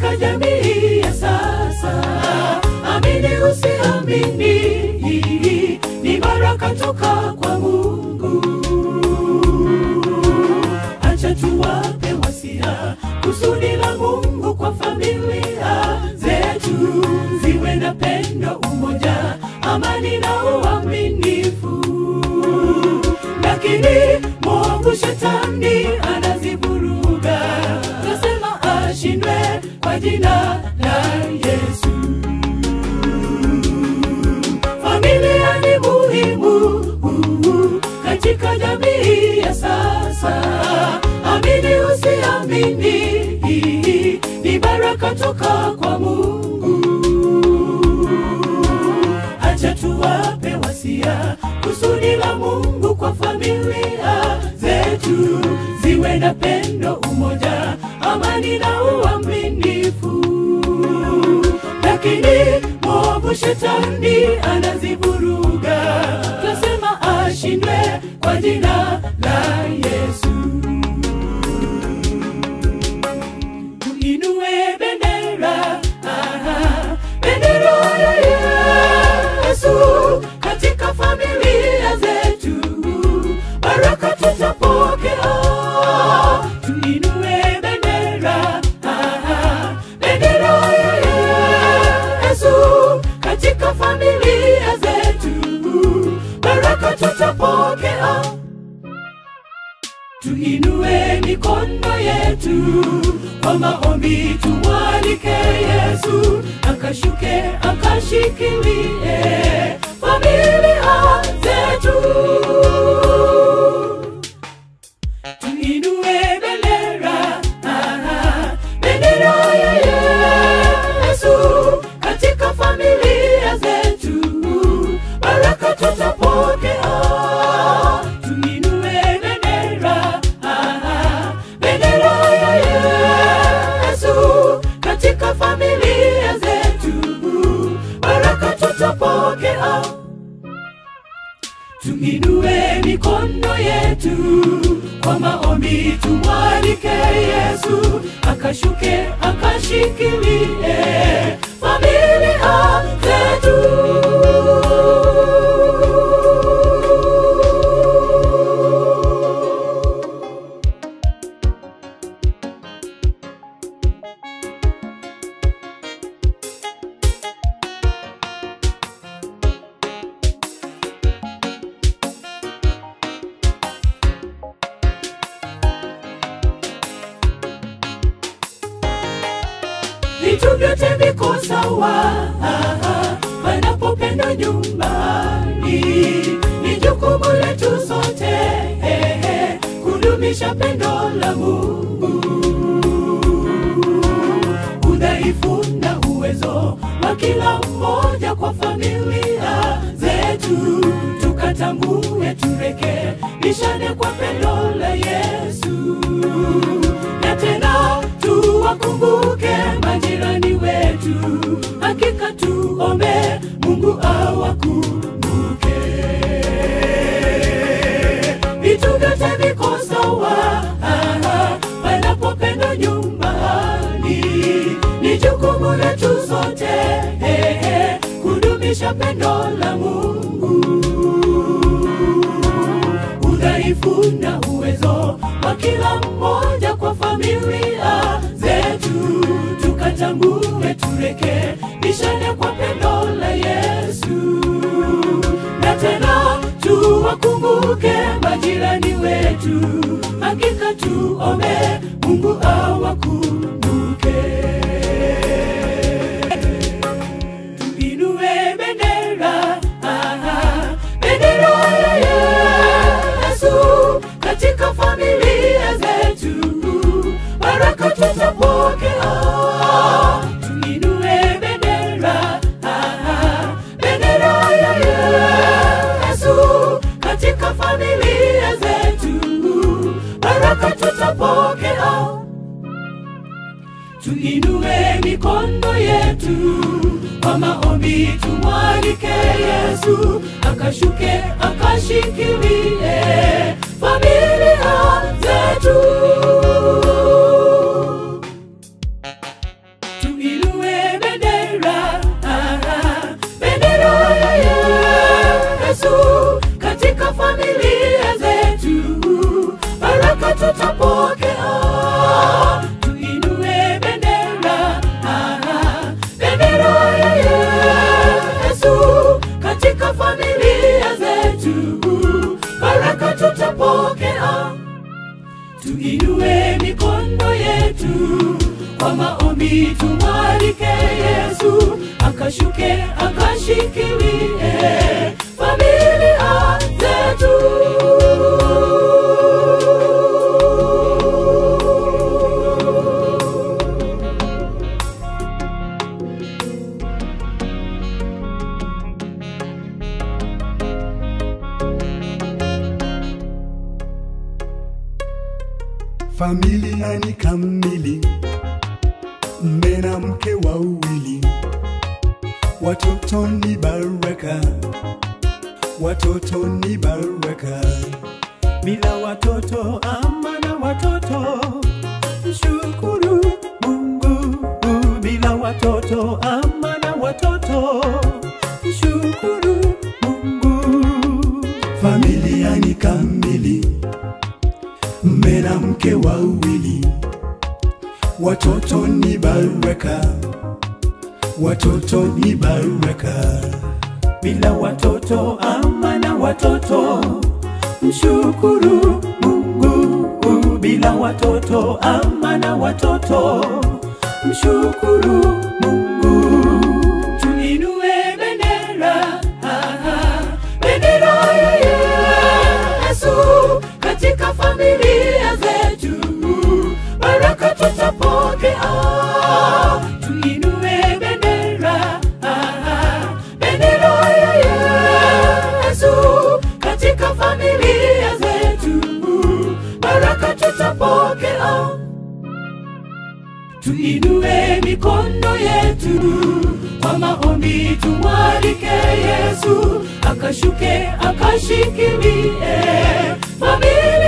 katika jamii ya sasa. Amini usiamini, ni baraka toka kwa Mungu. Acha tuwape wasia kusudi la Mungu kwa familia zetu, ziwe na pendo, umoja, amani na uaminifu. Lakini mwovu shetani anazivuruga, nasema ashindwe kwa jina la Yesu. Familia ni muhimu uh, katika jamii ya sasa. Amini usiamini, ni baraka toka kwa Mungu. Acha tuwape wasia kusudi la Mungu kwa familia zetu, ziwe na pendo, umoja, amani na uaminifu lakini mwovu shetani anazivuruga, twasema ashindwe kwa jina la Yesu. Tuinue bendera, aha, bendera ya Yesu katika familia zetu, baraka tutapokea. Tuinue bendera, aha, bendera ya Yesu katika familia zetu, baraka tutapokea. Tuinue mikono yetu kwa maombi, tumwalike Yesu akashuke akashikilie familia zetu. Tuinue bendera, aha, bendera ya Yesu katika familia zetu, baraka tutapokea. Tuinue bendera, aha, bendera ya Yesu katika familia zetu, baraka tutapokea. Tuinue mikono yetu kwa maombi, tumwalike Yesu akashuke akashikilie familia zetu. vitu vyote viko sawa panapopendwa nyumbani. Ni jukumu letu sote eh, eh, kudumisha pendo la Mungu. Udhaifu na uwezo wa kila mmoja kwa familia zetu, tukatambue, turekebishane kwa pendo la Yesu na tena tuwakumbuke majirani wetu, hakika tuombe Mungu awakumbuke. Vitu vyote viko sawa aha, panapopendwa nyumbani, ni jukumu letu sote eh, eh, kudumisha pendo la Mungu udhaifu na uwezo wa kila mmoja kwa familia zetu, tukatambue, turekebishane kwa pendo la Yesu, na tena tuwakumbuke majirani wetu, hakika tuombe Mungu awakumbuke. Tuinue bendera, aha, bendera ya Yesu katika familia zetu, baraka tutapokea. Tuinue bendera, aha, bendera ya Yesu katika familia zetu, baraka tutapokea. Tuinue mikono yetu kwa maombi, tumwalike Yesu akashuke akashikilie familia zetu. tutapokea. Tuinue bendera, ah, bendera ya Yesu katika familia zetu, baraka tutapokea. Tuinue mikono yetu kwa maombi, tumwalike Yesu akashuke akashikilie familia zetu. Familia ni kamili, mme na mke wawili, watoto ni baraka, watoto ni baraka. bila watoto ama na watoto mshukuru mungu bila watoto ama na watoto mshukuru mungu Familia ni kamili, mme na mke wawili, watoto ni baraka, watoto ni baraka. bila watoto ama na watoto mshukuru mungu bila watoto ama na watoto mshukuru mungu Tuinue bendera, ah, bendera ya Yesu katika familia zetu, baraka tutapokea. Tuinue bendera, ah, bendera ya Yesu katika familia zetu, baraka tutapokea. Tuinue mikono yetu kwa maombi, tumwalike Yesu akashuke akashikilie familia